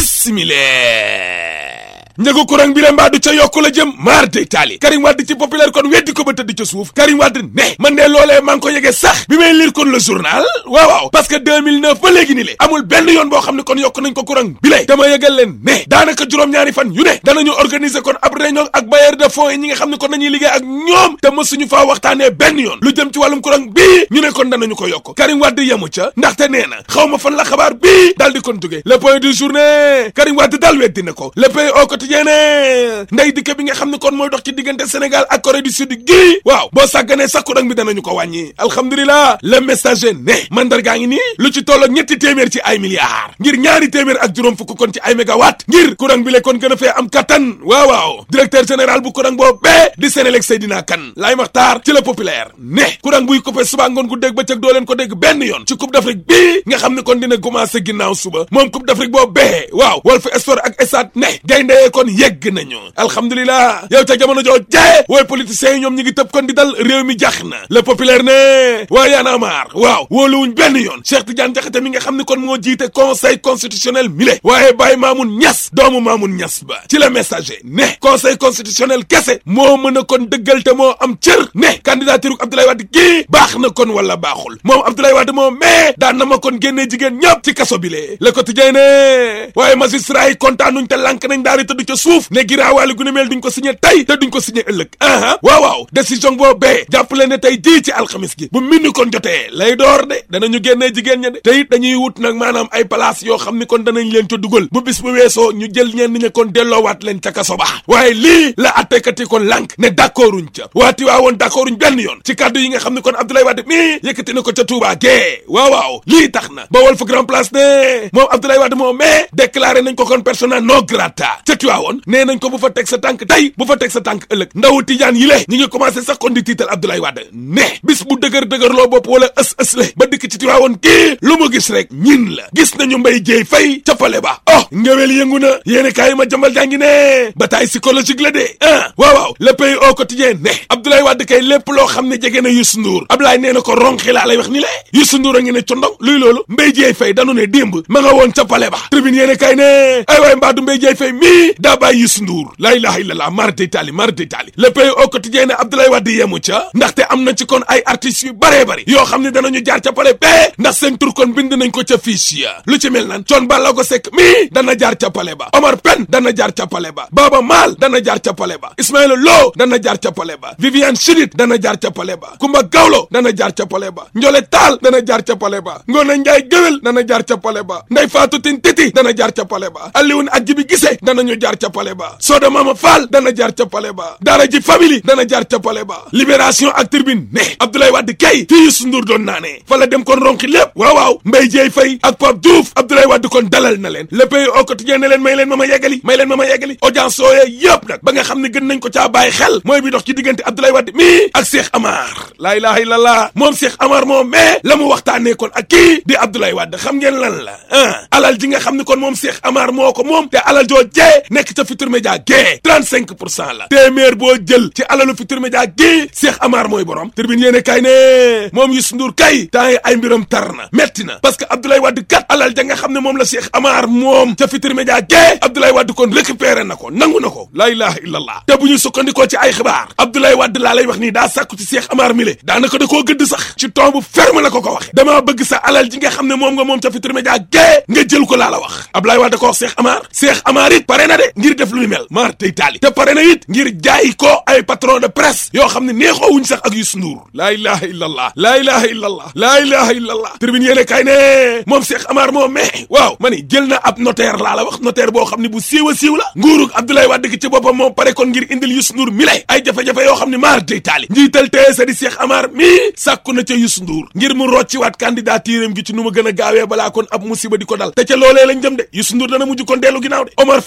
bismillah njëgu courant bi la mbaa du ca yokku la jëm maar day taali Karim Wade ci populaire kon weddi ko ba tëdd ca suuf Karim Wade ne man de loolee maa ngi ko yegee sax bi may lire kon le journal waaw waaw parce que 2009 ba léegi ni le amul benn yoon boo xam ne kon yokk nañ ko courant bi lay dama yëgal leen ne daanaka juróom-ñaari fan yu ne danañu organiser kon ab réunion ak bailleur de fonds yi ñi nga xam ne kon nañuy liggéey ak ñoom te mësuñu faa waxtaanee benn yoon lu jëm ci wàllum courant bii ñu ne kon danañu ko yokk Karim Wade yemu ca ndaxte nee na xaw ma fan la xabaar bii daal di kon jógee le point du journée Karim Wade daal weddi na ko le pays au quotidien nday dikke bi nga xam ne kon mooy dox ci diggante Sénégal ak Corée du Sud gii waaw boo sàgganee sax courant bi danañu ko wàññi alhamdulilah le messager ne mandargaa ngi nii lu ci tolloo ñetti téeméer ci ay milliards ngir ñaari téeméer ak juróom fukk kon ci ay mégawatt ngir courant bi le kon gën a fee am kattan waaw waaw directeur général bu courant boobu bee di Sénélec Seydina Kane laay maxtaar ci la populaire ne courant buy coupé suba ngoon gu dégg bëccëg doo leen ko dégg benn yoon ci coupe d'Afrique bii nga xam ne kon dina commencé ginnaaw suba moom coupe d'Afrique boobu bee waaw Walf Sport ak Stades ne gayndee kon yegg nañu alhamdulilah yow ca jamono joo jee wooy politiciens yi ñoom ñi ngi tëb kon di dal réew mi jax na le populaire ne waa yaana maar waaw wóoluwuñ benn yoon Cheikh Tidiane Diakhaté mi nga xam ne kon moo jiite conseil constitutionnel mi le waaye Baye Mamoun Niass doomu Mamoun Niass ba ci la messager ne conseil constitutionnel kese moo mën a kon dëggal te moo am cër ne candidature Abdoulaye Wade kii baax na kon wala baaxul moom Abdoulaye Wade moo mais daan na ma kon génnee jigéen ñëpp ci kaso bi le le quotidien ne waaye magistrat yi kontaanuñ te lànk nañ daari tëdd ca suuf ne giraawaali gu ne mel duñ ko signé tey te duñ ko signé ëllëg aha waaw waaw décision boo bee jàppale ne tey jii ci alxamis gi bu mindi kon jotee lay door de danañu génnee jigéen ña de te it dañuy wut nag maanaam ay place yoo xam ni kon danañ leen ca dugal bu bis bu weesoo ñu jël ñenn ña kon delloowaat leen ca kaso ba waaye lii la attekat yi kon lànk ne d'accorduñ ca waati waa woon d'accorduñ benn yoon ci kàddu yi nga xam ne kon Abdoulaye Wade mii yëkkati na ko ca Touba gee waaw waaw lii tax na ba Walf Grand Place ne moom Abdoulaye Wade moo mais déclaré nañ ko kon persona non grata ca Tiwaawoon nee nañ ko bu fa teg sa tànk tey bu fa teg sa tànk ëllëg ndaw tijaan yi le ñi ngi commencé sax kon di tiital Abdoulaye Wade ne bis bu dëgër dëgër loo bopp wala ës ës le ba dikk ci Tiwaawoon kii lu mu gis rek ñin la gis nañu mbay jéey fay ca pale ba oh ngewel yëngu na yéene kaay ma jambal jàngi ne bataille psychologique la de ah waaw waaw le pays au quotidien ne Abdoulaye Wade kay lépp loo xam ne jege na Youssou Ndour Abdoulaye nee na ko ronxi laa lay wax ni le Youssou Ndour a ngi ne condong luy loolu mbay jéey fay danu ne démb ma nga woon ca pale ba tribune yéene kaay ne ay waay mbaadu mbay jéey fay mii daa bàyyi Youssou Ndour laa ilaha illallah marde tali marde tali le pays au quotidien ne Abdoulaye Wade yemu ca ndaxte am na ci kon ay artistes yu baree bari yoo xam ne danañu jaar ca pale bee ndax seen tur kon bind nañ ko ca fiche ya lu ci mel nan Thione Ballago Seck mii dana jaar ca pale ba Omar Pène dana jaar ca pale ba Baba Maal dana jaar ca pale ba Ismaïla Lo dana jaar ca pale ba Viviane Chidid dana jaar ca pale ba Kumba Gawlo dana jaar ca pale ba Njole Taal dana jaar ca pale ba Ngone Njaay Géwél dana jaar ca pale ba Ndey Fatou Tine Titi dana jaar ca pale ba Alioune ak Jibi Gise danañu jaar ca pale ba Soda Mama Fall dana jaar ca pale ba Daara ji Family dana jaar ca pale ba Libération ak Tribune ne Abdoulaye Wade kay fii Youssou Ndour doon naane fa la dem kon ronki lépp waaw waaw Mbaye Dieye Faye ak Pape Diouf Abdoulaye Wade kon dalal na leen le pays au quotidien ne leen may leen ma ma yeggali may leen ma ma yeggali audience sooyee yëpp nag ba nga xam ne gën nañ ko caa bàyyi xel mooy bi dox ci diggante Abdoulaye Wade mii ak Cheikh Amar laa ilaha illallah moom Cheikh Amar moom mais la mu waxtaanee kon ak kii di Abdoulaye Wade xam ngeen lan la ah alal ji nga xam ne kon moom Cheikh Amar moo ko moom te alal joo jee nekk ca Futurs Médias gee 35 pour cent la téeméer boo jël ci alalu Futurs Médias gii Cheikh Amar mooy borom tribune yéene kay ne moom Youssou Ndour kay temps yi ay mbiram tar na metti na parce que Abdoulaye Wade kat alal ja nga xam ne moom la Cheikh Amar moom ca Futurs Médias gee Abdoulaye Wade kon récupéré na ko nangu na ko laa ilaha illallah te bu ñu sukkandikoo ci ay xibaar Abdoulaye Wade laa lay wax nii daa sàkku ci Cheikh Amar mile daanaka da koo gëdd sax ci ton bu ferme la ko ko waxe damaa bëgg sa alal ji nga xam ne moom nga moom ca Futurs Médias gee nga jël ko laa la wax Abdoulaye Wade ko wax Cheikh Amar Cheikh Amar it pare na de ngir def lu ñu mel maar tey taali te pare na it ngir jaay ko ay patron de presse yoo xam ne neexoo wuñ sax ak Youssou Ndour laa ilaha illallah laa ilaha illallah laa ilaha illallah tribune yéene kay ne moom Cheikh Amar moom mais waaw ma ni jël na ab notaire laa la wax notaire boo xam ne bu siiw a siiw la nguurug Abdoulaye Wade gi ci boppam moom pare kon ngir indil Youssou Ndour mi lay ay jafe-jafe yoo xam ne maar tey taali njiital TSE di Cheikh Amar mii sàkku na ca Youssou Ndour ngir mu rocciwaat candidature am gi ci nu ma gën a gaawee balaa kon ab musiba di ko dal te ca loolee lañ jëm de Youssou Ndour dana mujj kon dellu ginnaaw de Omar Faye ci yéene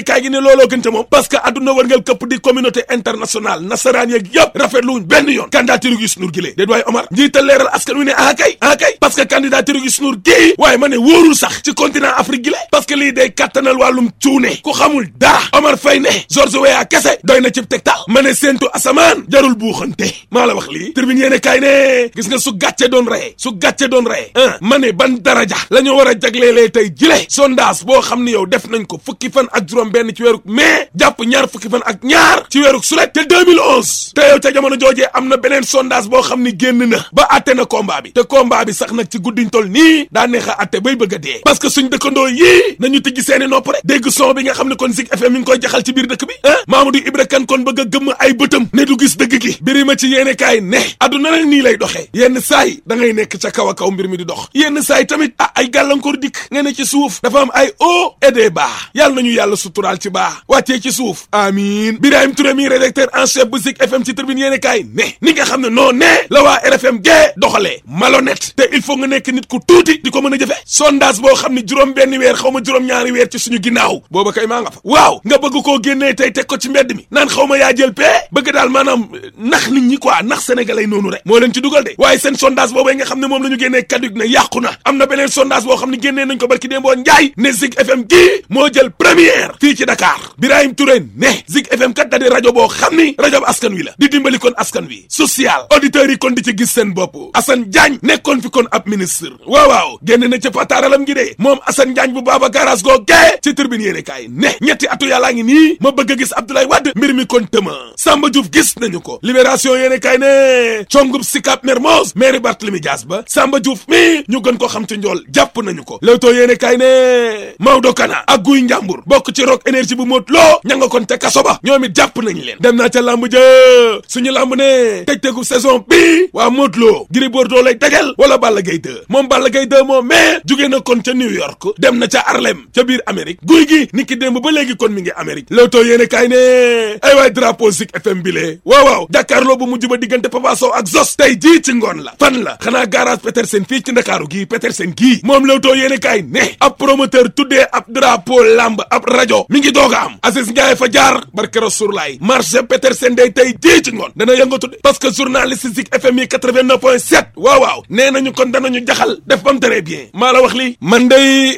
kaay gi ne looloo gën te moom parce que adduna wërngal këpp di communauté internationale nasaraan yeeg yëpp rafetlu wuñ benn yoon candidature Youssou Ndour gi lee déet waaye Omar njiital leeral askan wi ne ah kay ah kay parce que candidature Youssou Ndour gii waaye ma ne wóorul sax ci continent Afrique gi le parce que lii day kattanal wàllum cuune ku xamul dara Omar Faye ne George Weah kese doy na cib tegtal ma ne séentu asamaan jarul buuxante maa la wax lii tribune yéene kaay ne gis nga su gàcce doon reye su gàcce doon reye ah ma ne ban daraja la ñu war a jagleelee tey jile sondage boo xam ni yow def nañ ko fukki fan ak juróom benn ci weeru mai jàpp ñaar fukki fan ak ñaar ci weeru sulet te 2011 te yow ca jamono joojee am na beneen sondage boo xam ni génn na ba atte na combat bi te combat bi sax nag ci guddiñ tol nii daa neex a atte bay bëgg a dee parce que suñ dëkkandoo yii nañu tijji seeni nopp rek dégg son bi nga xam ne kon Zik FM mi ngi koy jaxal ci biir dëkk bi ah Mamadou Ibra Kane kon bëgg a gëmm ay bëtam ne du gis dëgg gi mbiri ma ci yéene kaay ne adduna nag nii lay doxee yenn saay da ngay nekk ca kaw a kaw mbir mi di dox yenn saay tamit ah ay gàllankoor dikk nga ne ci suuf dafa am ay hauts et des bas yàlla nañu yàlla suturaal ci baa wàccee ci suuf amiin Birahim Touré mi rédacteur en chef bu Zik FM ci tribune yéene kaay ne ni nga xam ne noo ne la waa RFM gee doxalee malhonnête te il faut nga nekk nit ku tuuti di ko mën a jëfe sondage boo xam ne juróom benn weer xaw ma juróom ñaari weer ci suñu ginnaaw booba kay maa nga fa waaw nga bëgg koo génnee tey teg ko ci mbedd mi naan xaw ma yaa jël pee bëgg daal maanaam nax nit ñi quoi nax sénégalais noonu rek moo leen ci dugal de waaye seen sondage boobee nga xam ne moom la ñu génnee kaddu ne yàqu na am na beneen sondage boo xam ne génnee nañ ko barki démboo njaay ne Zik FM gii moo jël première fii ci Dakar Birahim Touré ne Zik FM kat da di rajo boo xam ni rajo bu askan wi la di dimbali kon askan wi social auditeurs yi kon di ci gis seen bopp Assane Diagne nekkoon fi kon ab ministre waaw waaw génn na ca pataaralam gi de moom Assane Diagne bu baaba garage goo gee ci tribune yéene kaay ne ñetti atu yàllaa ngi nii ma bëgg a gis Abdoulaye Wade mbir mi kon tëma Samba Diouf gis nañu ko libération yéene kaay ne congub Sicap Mermoz maire Barthélémy Dias ba Samba Diouf mi ñu gën ko xam ci njool jàpp nañu ko Leewtoo yéene kaay ne Maodo Kana ak Guy Njàmbur bokk ci Rock Énergie bu móot loo ña nga kon te kaso ba ñoom it jàpp nañ leen dem naa ca làmb ja suñu làmb ne tëj tegu saison bi waa móot loo Gris Bordeaux lay dajal wala Balla Gaye 2 moom Balla Gaye 2 moom mais jugee na kon ca New York dem na ca Harlem ca biir Amérique guy gi ni ki démb ba léegi kon mi ngi Amérique Leewtoo yéene kaay ne ay waay drapeau Zik FM bi lee waaw waaw jàkkaarloo bu mujj ba diggante Papa Sow ak Zos tey jii ci ngoon la fan la xanaa garage Petersen fii ci Ndakaaru gii Petersen gii moom Leewtoo yéene kaay ne ab promoteur tuddee ab drapeau lamb ab rajo mi ngi doog a am Aziz Ndiaye fa jaar barke Rasoulaay marché Petersen day tey jii ci ngoon dana yëngatu de parce que journaliste Zik FM yi 89 point 7 waaw waaw nee nañu kon danañu jaxal def bam très bien maa la wax li man day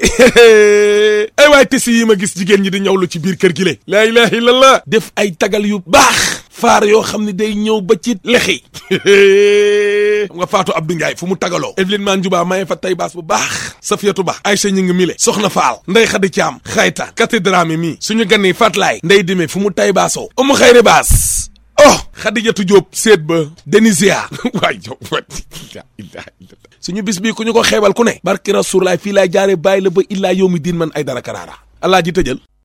ay waay tisi yi ma gis jigéen ñi di ñëwlu ci biir kër gi le laa ilaha illallah def ay tagal yu baax faar yoo xam ne day ñëw ba ci lexi xam nga Fatou Abdou Ndiaye fu mu tagaloo Evelyne Man Juba maye fa tay baas bu baax Safiatou Ba Aïcha ñi ngi mile soxna Faal Ndey Xadi Caam xayta cathédrame mi suñu ganni Fatlaay Ndey Dime fu mu tay baasoo umu xayri baas oh Xadijatu Jóob seet ba Denisia waay jow suñu bis bii ku ñu ko xeebal ku ne barki Rasuulaay fii laay jaare bàyyi la ba illaa yow mi diin man ay dara karaara allah ji tëjal